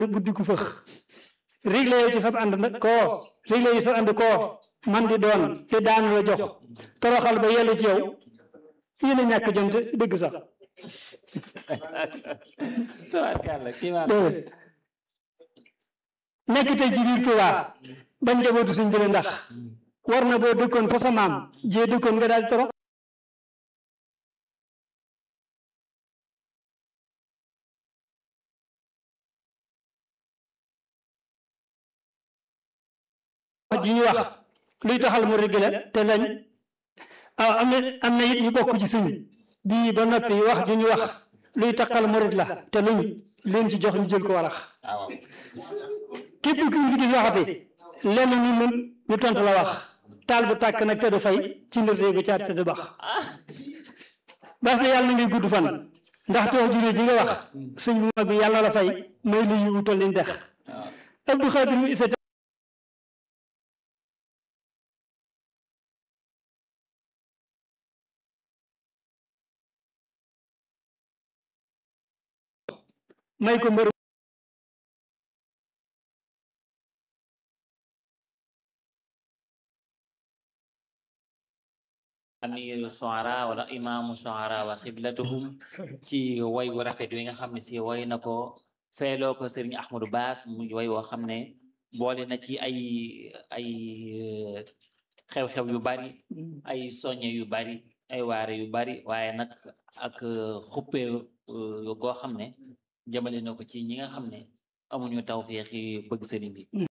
buddi ku fëx réglé yow ci sab ànd nag koo réglé yi sa ànd koo man di doon li daan la jox toroxal ba yellu ci yow yéen a ñàkk jom te dëgg sax tabarkàlla kii maa déedéet nekk tey ci biir Tuuba bañ njabootu sëñ bi la ndax war na boo dëkkoon fa sa maam jee dëkkoon nga daal di torox wax ji ñu wax luy taxal mu régler te lañ ah am na am na it ñu bokk ci sëñ bii ba noppi wax ju ñu wax luy taxal murit la te luñ leen ci jox ñu jël ko warax waaw képp ku ñu fi gis waxati lenn ñu mun ñu tontu la wax taal bu tàkk nag te du fay ci ndir réegu caat te du bax bas na yàlla na ngay gudd fan ndax too juree ji nga wax sëñ bu mag bi yàlla la fay may lu yiwu toll ni dex waaw Abdou Khadir mi isa may ko mbër amiru shuara wala imaamu shuara wa xiblatuhum ci way wu rafet wi nga xam ne si way na ko feeloo ko sëriñ Ahmadou Bass mu way woo xam ne boole na ci ay ay eh, xew-xew yu bari ay soñe yu bari ay waare yu bari waaye nag ak eh, xuppee eh, goo xam ne jëmale na ko ci ñi nga xam ne amuñu tawfeex yi bëgg sëriñ bi